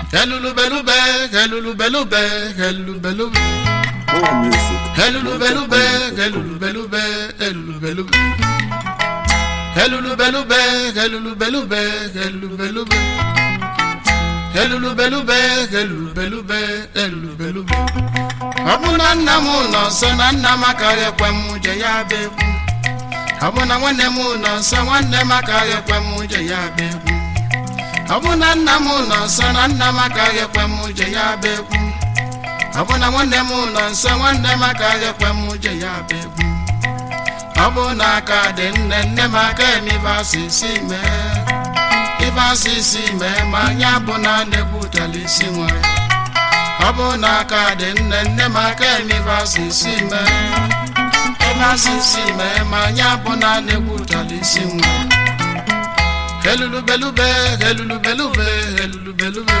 Helulubelube, helulubelube, helulubelube. More music. Helulubelube, helulubelube, helulubelube. Helulubelube, helulubelube, helulubelube. Helulubelube, helulubelube, helulubelube. Ọ bụ na nna m nọ nso na nna m akaghị ekwe m je ya bịa egwu. Ọ bụ na nwanne m nọ nso nwanne m akaghị ekwe m je ya bịa egwu. Ọ bụ na nna m nọ nso na nna m akaghị ekwe m je ya bịa egwu. Ọ bụ na nwanne m nọ nso nwanne m akaghị ekwe m je ya bịa egwu. Ọ bụ na aka dị nne nne m aka eme ife asịsị mee. Ife asịsị mee ma ya bụ na na-egbutela isi nwere. Ọ bụ na aka dị nne nne m aka eme ife asịsị mee. Ife asịsị mee ma ya bụ na na-egbutela isi nwere. Helulubelube, helulubelube, helulubelube.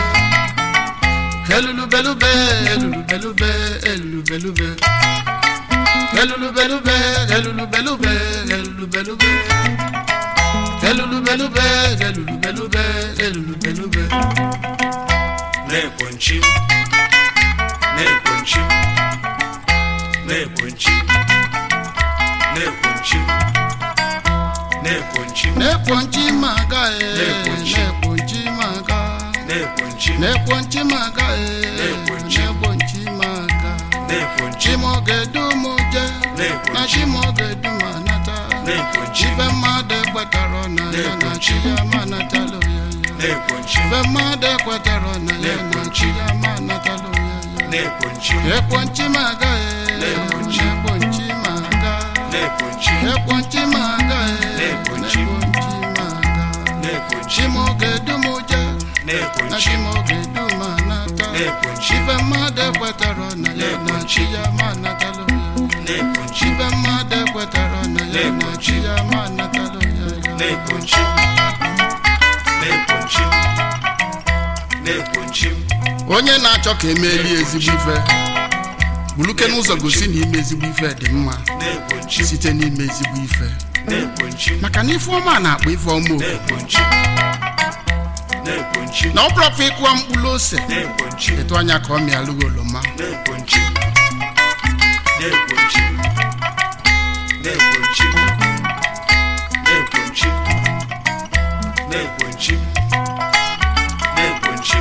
Helulubelube, helulubelube, helulubelube. Helulubelube, helulubelube, helulubelube. Helulubelube, helulubelube, helulubelube. na-ekponchi na-ekponchi na-ekponchi na-ekponchi na-ekponchi Nekponchi maga e, Nekponchi. nekponchi maga. na-ekponchi Nekponchi maga e, Nekponchi. nekponchi maga. na-ekponchi Chimogedu muje, Nekponchi. na chimogedu manata. na-ekponchi Ife mmadụ ekwetara na ya na chi ya manatalo ya ya. na-ekponchi Ife mmadụ ekwetara na ya na Nekponchi. chi ya manatalo ya ya. na-ekponchi Ekponchi maga e, Nekponchi. nekponchi maga. na-ekponchi Ekponchi maga e, Nekponchi. nekponchi maga. na-ekponchi Chimogedu muje, na na-ekponchi chimogedu manata. Nekponchi. Ife mmadụ ekwetara na ya na chi ya manatalo ya ya. na-ekponchi Ife mmadụ ekwetara na ya na chi ya manatalo ya ya. na-ekponchi na-ekponchi na-ekponchi onye na-achọ ka emeeli ezigbo ife buluke n'ụzọ gosi na ime ezigbo ife dị mma na-ekponchi site n'ime ezigbo ife na-ekponchi maka na ife ọma na-akpọ ife ọma oku na-ekponchi na-ekponchi na ọ bụrọkwa ịkụwa mkpụrụ ose na-ekponchi etu anya ka ọ mịalụghị oroma na-ekponchi na-ekponchi na-ekponchi na-ekponchi na-ekponchi na-ekponchi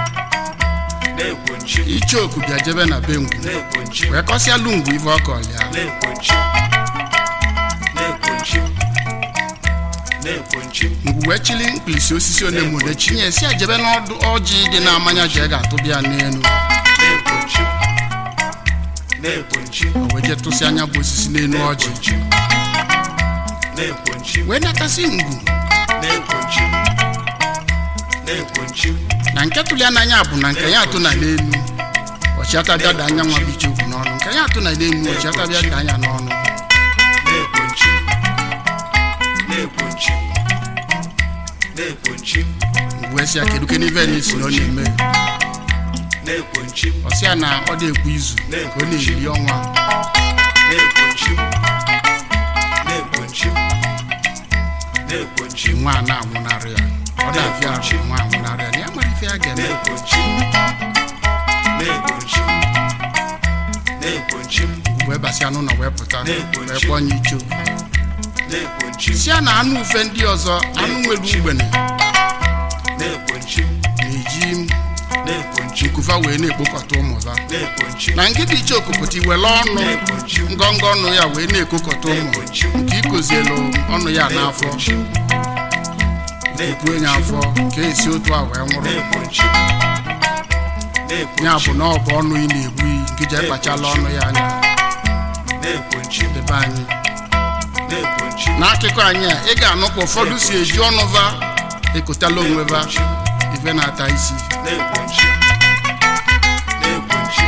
na-ekponchi icheoku bịa jebe na be ngwu na-ekponchi wee kọsịalụ ngwu ife ọ kọlịa na-ekponchi na-ekponchi na-ekponchi ngwu wee chili mkpirisi osisi onemone chinye si ejebe n'ọdụ ọjị dị na-amanya ji ga-atụbịa n'elu na-ekponchi na-ekponchi o wee jee tụsị anya bụ osisi n'elu ọjị na-ekponchi na-ekponchi wee natasị ngwu na-ekponchi na-ekponchi na nke tụlia n'anya bụ na nke ya atụ na n'elu ọchịatabịa da anya nwa bụ ichekwu n'ọnụ nke ya atụ na n'elu ọchịatabịa da anya n'ọnụ na-ekponchi na-ekponchi na-ekponchi wee sị ya kedu ke n'ife na isi na ọ na-eme na-ekponchi ọ sị ya na ọ dị-ekwu izu ka ọ na-eri ọnwa na-ekponchi na-ekponchi na-ekponchi nwa a na-anwụnarị ya ọ na-afịa arụ nwa anwụnarị ya na ya mara ife ya ga-eme na-ekponchi na-ekponchi na-ekponchi wee basịa n'ụlọ wee pụta Na-ekponchi. wee kpọnye icho na-ekponchi si ya na anụ ufe ndị ọzọ anụ nwere ugbene na-ekponchi na-eji na-ekponchi nkufa wee na-ekpokọta ụmụva na-ekponchi na nkịta iche okopụta iwere ọnụ na-ekponchi ngọngọ ọnụ ya wee na-ekokọta ụmụ na-ekponchi nke ikozielu ọnụ ya n'afọ na-ekponchi buo ya afọ ka esi otu a wee nwụrụ na-ekponchi ya bụ na ọ bụ ọnụ ị na-egbu iyi nke ji ekpachala ọnụ ya anya na-ekponchi debe anyị na-ekponchi n'akụkọ anyị a ị ga-anụ ka ụfọdụ si eji ọnụ va ekotala onwe va ife na-ata isi na-ekponchi na-ekponchi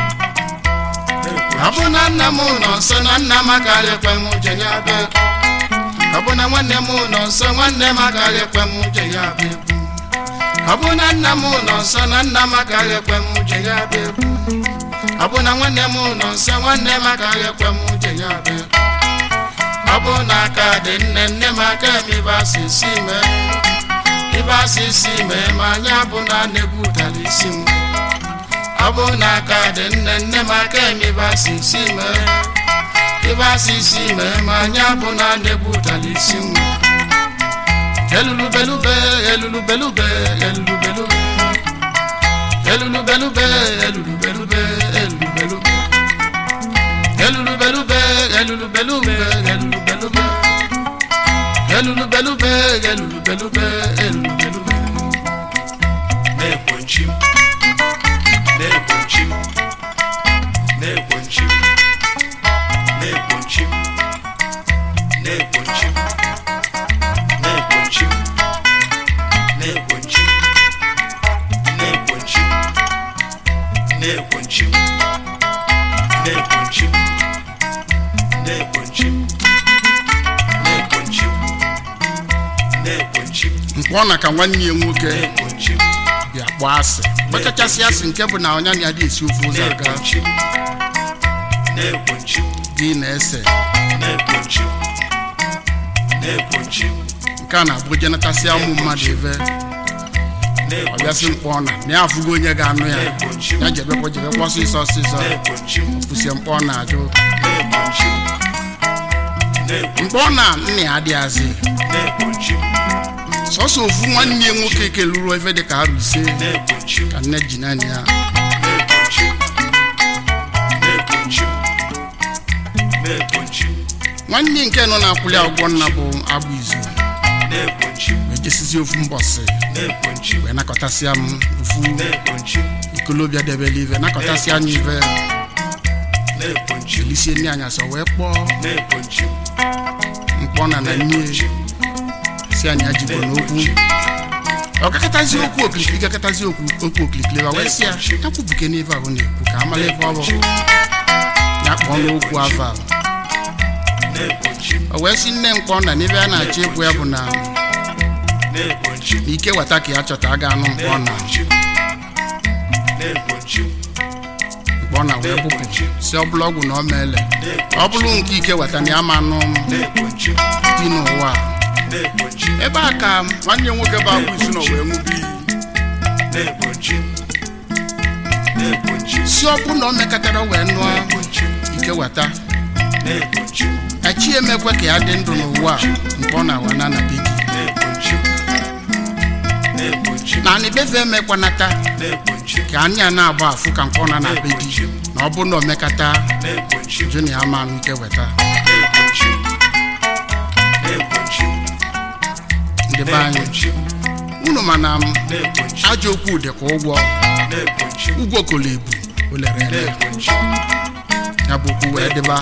ọ bụ na nna m nọ nso na nna m agaghị ekwe m je ya bụ ekwu ọ bụ na nwanne m nọ nso nwanne m agaghị ekwe m je ya bụ ekwu ọ bụ na nna m nọ nso na nna m agaghị ekwe m je ya bụ ekwu ọ bụ na nwanne m nọ nso nwanne m agaghị ekwe m je ya bụ ekwu ọ bụ na aka dị nne nne m aka emibe asịsị mee ibe asịsị mee ma anya bụ na na-egbutala isi m ọ bụ na aka dị nne nne m aka eme ibe asịsị mee ibe asịsị mee ma anya bụ na na-egbutala isi m elulubelube elulubelube elulubelube elulubelube elulubelube elulubelube elulubelube elulubelube elulubelube elulubelube elulubelube elulubelube na-ekwenchi m na-ekwenchi m na-ekwenchi m na-ekwenchi m na-ekwenchi m na-ekwenchi m na-ekwenchi m na-ekwenchi m na-ekwenchi m na-ekwenchi m na-ekwenchi m na-ekwenchi m na-ekwenchi m mkpọ ọ na ka nwanne ya nwoke na-ekwenchi m bịa kpọọ asị gbachachasị asị nke bụ na ọnya na ya dị esi ofe ụzọ aga na-ekwenchi m na-ekwenchi m dị na-ese na-ekwenchi m na-ekwenchi m nke a na-abụ jenatasị ụmụ mmadụ ebe ọ bịasị mkpọ ọ na na ya afụgo onye ga-anụ ya ya jebekwa jebekwa ọsịsọ ọsịsọ na-ekwenchi m kwụsie mkpọ ọ na-ajụ na-ekwenchi m na-ekwe- mkpọ ọ na nna ya adịghazị na-ekwenchi m sọsọ ofu nwanne ya nwoke keluru ebe dị ka arụ ise na-ekwenchi m ka nne ji naanị ya na-ekwenchi m na-ekwenchi m na-ekwenchi m nwanne nke nọ na-akwụli ụgwọ nna bụ agbụ izu na-ekwenchi m wee jesizi ofu mbọsị na-ekwenchi m wee nakọtasịa m ofu na-ekwenchi m ikolobịa debele ive nakọtasịa anya ive na-ekwenchi m elisie nne anya sọ wee kpọọ na-ekwenchi m mkpọ na na nne si anya jikọ n'okwu ọ gakọtazi okwu okilikili gakọtazi okwu okwu okilikili wee sị ya ya kwubuke n'ive ahụ na-ekwu ka amala ebe ọ bụ ya kpọọ n'okwu ava na-ekwenchi m o wee sị nne mkpọ na n'ebe a na-achọ ịgwụ ya bụ na na-ekwenchi m na ike weta ka ya chọta a ga-anụ mkpọ na na-ekwenchi m na-ekwenchi m mkpọ na wee bụpụ si ọ bụla ọgwụ na ọ meele ọ bụrụ nke ike weta na ya ma anụ na-ekwenchi m dị n'ụwa a. na-ekwenchi m ebe a ka nwanne ya nwoke bụ agbụ izu nọ wee ṅụbi iyi na-ekwenchi m na-ekwenchi m si ọ bụ na o mekọtara wee nụọ na-ekwenchi m ike weta na-ekwenchi m echi emekwe ka ya dị ndụ n'ụwa a mkpọ na awa na anabe gị na-ekwenchi m na-ekwenchi m na anibefe emekwanata na-ekwenchi m ka anya na-agba afụ ka mkpọ na anabe gị na ọ bụ na omekata na-ekwenchi m jụ na ya ma anụ ike weta na-ekwenchi m na-ekwenchi m ndị be anyị na-ekwenchi m unu mana m na-ekwenchi m ajọ okwu dị ka ụgwọ na-ekwenchi m ụgwọ kolo ebu o lere ele na-ekwenchi m ya bụ okwu wee dịba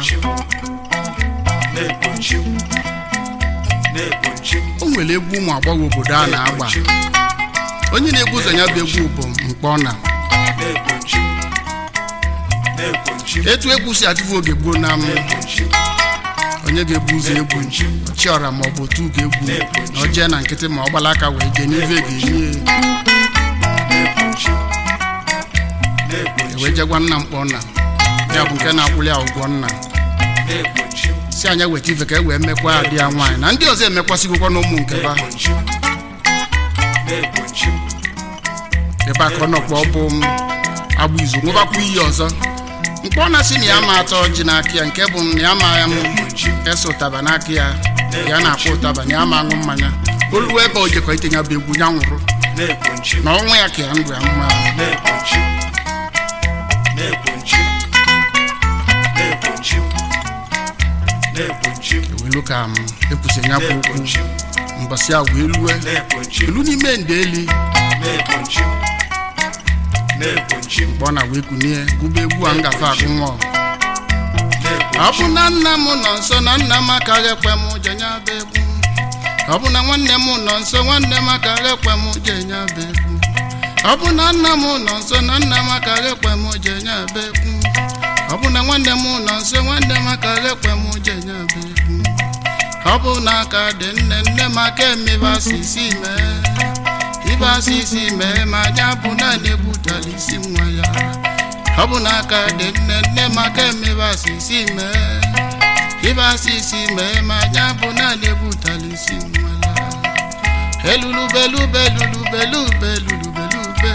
na-ekwenchi m na-ekwenchi m o nwere egwu ụmụ agbọghọ obodo a na-agba onye na-egwu ụzọ ya bụ egwu bụ mkpọ na na-ekwenchi m na-ekwenchi m etu egwu si atụfu oge gboo na m na-ekwenchi m onye ga-ebu ụzọ egwu chiọra ma ọ bụ otu ga-egwu na o jee na nkịtị ma ọ gbala aka wee jee n'ive ga-enye na-ekwenchi m na-ekwenchi wee jegwa nna mkpọ nna ya bụ nke na-akwụli ya ụgwọ nna na-ekwenchi m si anya weta ife ka e wee mekwa adị ya nwaanyị na ndị ọzọ emekwasịgokwa na ụmụ nke ba na-ekwenchi m na-ekwenchi m ebe a ka ọ nọkwa ọ bụ m agbụ izu nwebakwa iyi ọzọ mkpọ na si na ya ma atọ ji n'aka ya nke bụ na ya ma ya m na-ekwenchi m ese ụtaba n'aka ya ya na-akpọ ụtaba na ya ma aṅụ mmanya oluwe ebe o jekọ itinye bụ egwu ya nwụrụ na-ekwenchi m na ọnwa ya ka ya ndụ ya mma na-ekwenchi m na-ekwenchi m na-ekwenchi m na-ekwenchi m ewelu ka m ekwusi ya bụ okwu na-ekwenchi m mbọsị a wee lue na-ekwenchi m elu n'ime ndeli na-ekwenchi m na-ekwenchi m mgbe ọ na wee kunie gụba egwu a ngafe agụ nwa ọ na-ekwenchi bụ na nna m nọ nso na nna m akaghị ekwe m jenye abụ egwu ọ bụ na nwanne m nọ nso nwanne m akaghị ekwe m jenye abụ egwu ọ bụ na nna m nọ nso na nna m akaghị ekwe m jenye abụ egwu ọ bụ na nwanne m nọ nso nwanne m akaghị ekwe m jenye abụ egwu ọ bụ na aka dị nne nne m aka emebe asịsị mee ibe asịsị mee ma anya bụ naanị egbutala isi nwa ya ọ bụ na aka dị nne nne m aka emebe asịsị mee ibe asịsị mee ma anya bụ naanị egbutala isi nwa ya elulube lube lulube lube lulube lube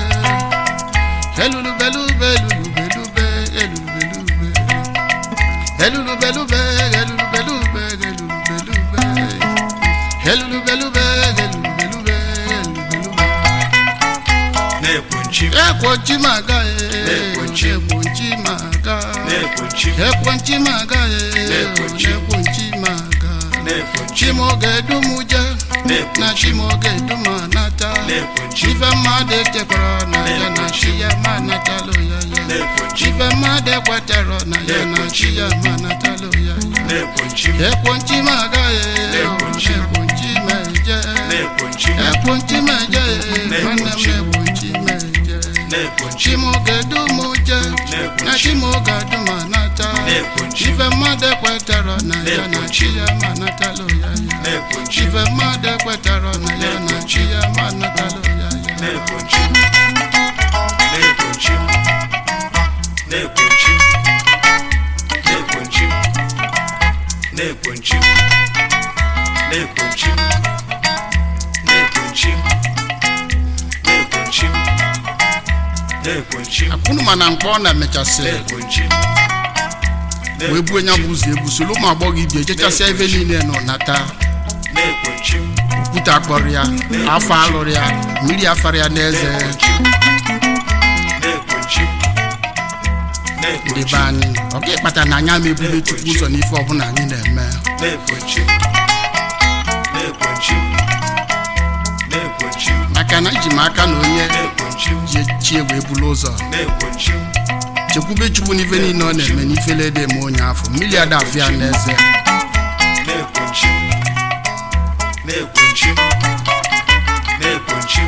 elulube lube lulube lube elulube lube elulube lube elulube lube elulube lube elulube lube elulube lube elulube lube na-ekwenchi ekwochi maga Ekwochi. ekwochi maga na-ekwenchi ekwochi maga Ekwochi. ekwochi maga na-ekwenchi chimoge dumuje na na-ekwenchi chimoge dumanata na-ekwenchi ife mmadụ echekwara na ya na chi ya ma natalụ ya ya na-ekwenchi ife mmadụ ekwetara na ya na chi ya ma natalụ ya ya na-ekwenchi ekwochi maga Ekwochi. ekwochi meje na-ekwenchi ekwochi meje nwanne m ekwochi meje na-ekwenchi chimoge dumuje na chimoge dumanata na-ekwenchi ife mmadụ ekwetara na ya na chi ya ma natalụ ya ya na-ekwenchi ife mmadụ ekwetara na ya na chi ya ma natalụ ya ya na-ekwenchi na-ekwenchi na-ekwenchi na-ekwenchi na-ekwenchi na-ekwenchi na-ekwenchi na-ekwenchi na-ekwenchi akwụnụ mana mkpọ ọ na-emechasị na-ekwenchi wee buo nya bụ ụzọ egwu soro ụmụ agbọghọ ibi ejechasịa ebe niile nọ nata na-ekwenchi okwute akpọrọ ya afọ alụrụ ya mmiri afara ya n'eze na-ekwenchi na-ekwenchi ndị be anyị ọ ga ịkpata na anyị ama ebube chukwu ụzọ n'ife ọbụla anyị na-eme na-ekwenchi na-ekwenchi na-ekwenchi maka na iji m aka na onye na-ekwenchi ji chie wee bulu ụzọ na-ekwenchi chekwube chukwu n'ife niile ọ na-eme n'ifele dị eme onye afọ mmiri ada afụ ya n'eze na-ekwenchi na-ekwenchi na-ekwenchi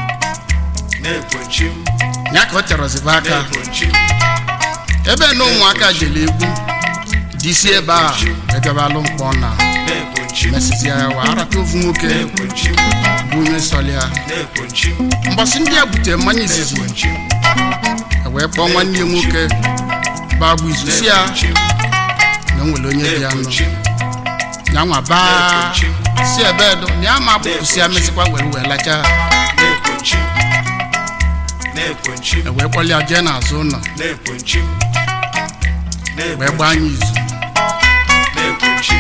na-ekwenchi ya ka ọ terọzibe aka na-ekwenchi ebe na ụmụaka jere egwu disi ebe a egabalụ mkpọ na na-ekwenchi mesịsịa ya wa arata ofu nwoke na-ekwenchi bụ onye sọlị ya na-ekwenchi mbọsị ndị a butere mmanya izizi na-ekwenchi e wee kpọọ nwanne ya nwoke bagbu izu si ya na o nwere onye dị ya nọ na-ekwenchi ya nwa baa si ebe edo na ya ma bụpụsị ya mesịkwa were wee lacha na-ekwenchi na-ekwenchi e wee kpọlịa jee n'azụ ụlọ na-ekwenchi wee gbaa anya izu na-ekwenchi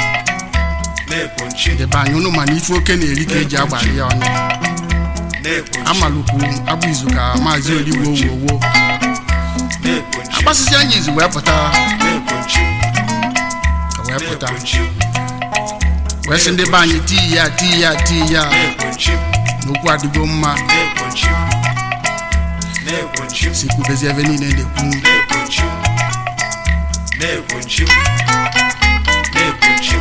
na-ekwenchi ndị be anyị ụnụ mana ife oke na-eri ka eji agbari ya ọnụ na-ekwenchi amalụkwu agbụ izu ka maazị oligbo wowo na-ekwenchi agbasịsị anya izu wee pụta na-ekwenchi wee pụta na-ekwenchi wee sị ndị be anyị tii ya tii ya tii ya na-ekwenchi n'okwu adịgo mma na-ekwenchi na-ekwenchi si kwubezi ebe niile na-ekwu na-ekwenchi na-ekwenchi na-ekwenchi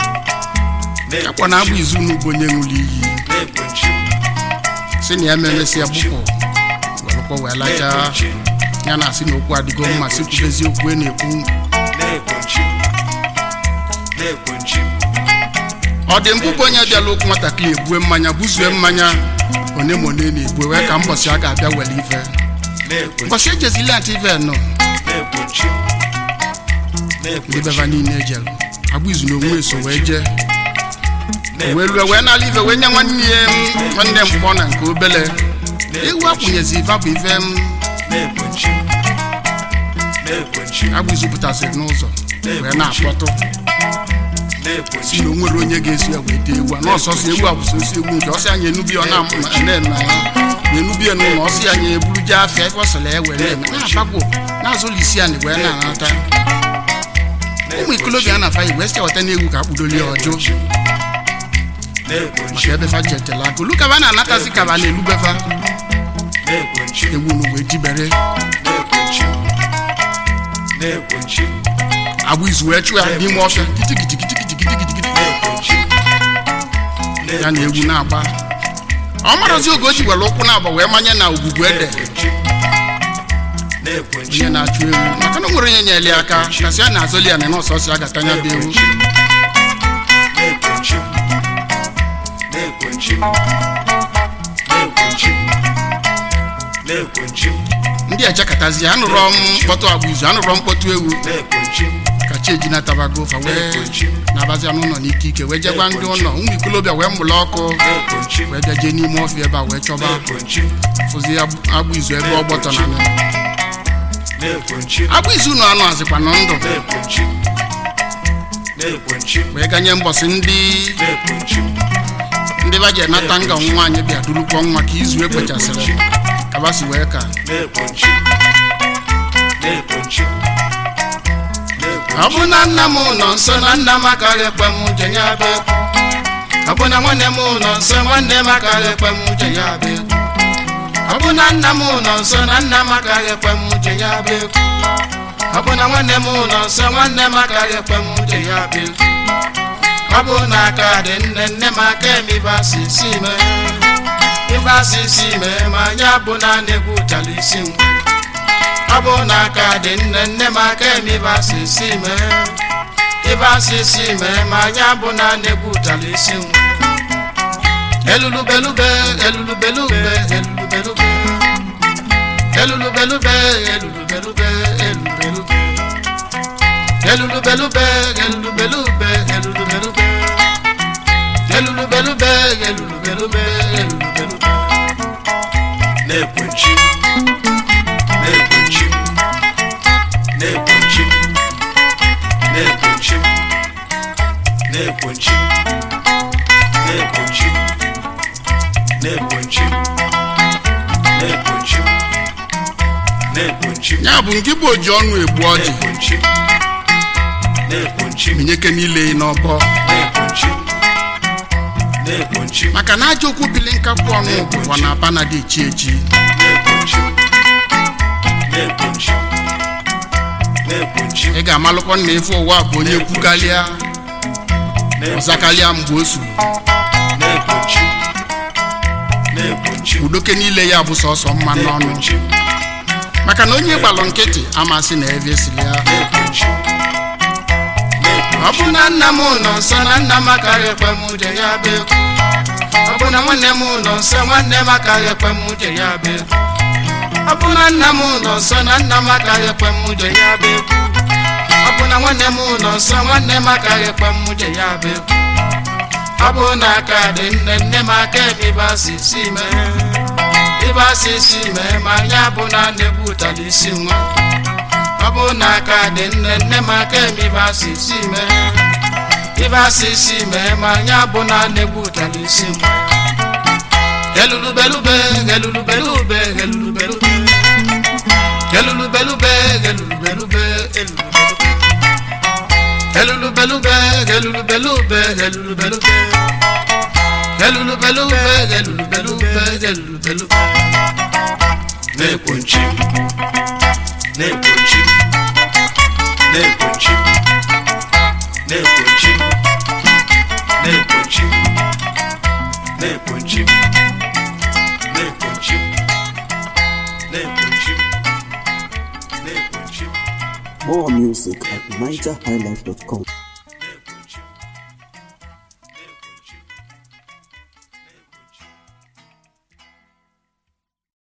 akwa na agbụ izu n'ugbo onye ṅụrụ iyi na-ekwenchi si na ya memesịa gbupụ welụkwa wee lacha na-ekwenchi ya na asị na okwu adịgo mma si kwubezi okwu e na-ekwu na-ekwenchi na-ekwenchi ọ dị mbụbụ onye bịala okwu nwatakịrị ebue mmanya buzue mmanya one ma one na-ebue wee ka mbọsị a ga-abịa were ife na-ekwenchi mbọsị ejezili ntị ife nọ na-ekwenchi ndị na-ekwenchi beba niile ejelu agbụ izu na onwe so wee jee wee na-ekwenchi lue wee nala ife wee nye nwanne ya m, nwanne mkpọ na nke obele ewu akwụnyezi ife bụ ife m na-ekwenchi na-ekwenchi agbụ izu pụtasịrị n'ụzọ wee na-akpọtụ si na-ekwenchi na o nwere onye ga-esi ya wee dee ewu a n'ọsọsọ ewu a bụ sosi ewu nke ọsị anya enubi ọ na-eme na enubi n'ụlọ ọsị anya eburu jee afịa ebe ọ sịrị ya were eme na-agbagwo na-azụlụ isi ya na wee na-anata ụmụ ikolobịa na afa igwe si weta n'egwu ka akpụdoli ya ọjụ na-ekwenchi maka ebe fa jetela aka olu kaba na-anatazi kaba na-elubefa na-ekwenchi ewu nu wee jibere na-ekwenchi na-ekwenchi agbụ izu wee chụọ ya n'ime ọfịa kitikitikitikitikitikitikiti na-ekwenchi ya na egwu na-agba ọ marazi oge o ji were ụkwụ na-agba wee manye na ogbugbu ede na-ekwenchi na-ekwenchi onye na-achụ ewu maka na o nwere onye nyere ya aka kasị a na-azọli ya na nọọsọsọ ya gatanya bụ ewu na-ekwenchi na-ekwenchi na-ekwenchi na-ekwenchi ndị ejekatazi ya anụrọ m mkpọtụ agbụ izu anụrọ mkpọtụ ewu na-ekwenchi ka icheji natabago fa wee na-ekwenchi na-abazia n'ụlọ n'ike ike wee jegwa ndị ụlọ ụmụ ikolobịa wee mụlụ ọkụ na-ekwenchi wee bịa jee n'ime ọfịa ebe a wee chọba na-ekwenchi fụzi agbụ agbụ izu ebe ọ gbọtọ na nụ na-ekwenchi agbụ izu ụlọ anụ azịkwa nọ ndụ na-ekwenchi na-ekwenchi wee ganye mbọsị ndị na-ekwenchi ndị ba ji enata nga nwaanyị bịa durukwa nwa ka izu ekpechasịrị kabasi wee ka na-ekwenchi na-ekwenchi ọ bụ na nna m nọ nso na nna m akaghị ekwe m uche ya bụ ekwu ọ bụ na nwanne m nọ nso nwanne m akaghị ekwe m uche ya bụ ekwu ọ bụ na nna m nọ nso na nna m akaghị ekwe m uche ya bụ ekwu ọ bụ na nwanne m nọ nso nwanne m akaghị ekwe m uche ya bụ ekwu ọ bụ na aka dị nne nne m aka eme ibe asị isi mee ibe asị isi mee ma anya bụ na na-egwu ụtara isi m ọ bụ na aka dị nne nne m aka eme ibe asị isi mee ibe asị isi mee ma anya bụ na na-egwu ụtara isi m elulubelube elulubelube elulubelube elulubelube elulubelube elulubelube elulubelube elulubelube elulubelube elulubelube elulubelube elulubelube na-ekwenchi na-ekwenchi na-ekwenchi na-ekwenchi na-ekwenchi na-ekwenchi na-ekwenchi na-ekwenchi na-ekwenchi ya bụ nke bụ oji ọnụ egbu ọjị na-ekwenchi na-ekwenchi minyeke niile n'ọbọ na-ekwenchi na-ekwenchi maka na aja okwu bili nkakwu ọnụ bụkwa na aba na dị echi echi na-ekwenchi na-ekwenchi na-ekwenchi ị ga-amalụkwa na ife ụwa bụ onye kwukalịa ọzakalịa mgbe o suru na-ekwenchi na-ekwenchi udoke niile ya bụ sọsọ mma n'ọnụ na-ekwenchi maka na onye gbalụ nkịtị amasị na ebe esili ya na-ekwenchi ọ bụ na nna m nọ nso na nna m akaghị ekwe m uche ya bụ ekwu ọ bụ na nwanne m nọ nso nwanne m akaghị ekwe m uche ya bụ ekwu ọ bụ na nna m nọ nso na nna m akaghị ekwe m uche ya bụ ekwu ọ bụ na nwanne m nọ nso nwanne m akaghị ekwe m uche ya bụ ekwu ọ bụ na aka dị nne nne m aka ebe ịba si si mee ịba si si mee ma ya bụ na na-egbu ụtara isi nwa ọ bụ na aka dị nne nne m aka eme ibe asị isi mee ibe asị isi mee ma anya bụ na na-egbu ụtara isi m elulubelube elulubelube elulubelube elulubelube elulubelube elulubelube elulubelube elulubelube elulubelube elulubelube elulubelube na-ekwenchi na-ekwenchi na-ekwenchi na-ekwenchi na-ekwenchi na-ekwenchi na-ekwenchi na-ekwenchi na-ekwenchi More music at NigerHighlife.com.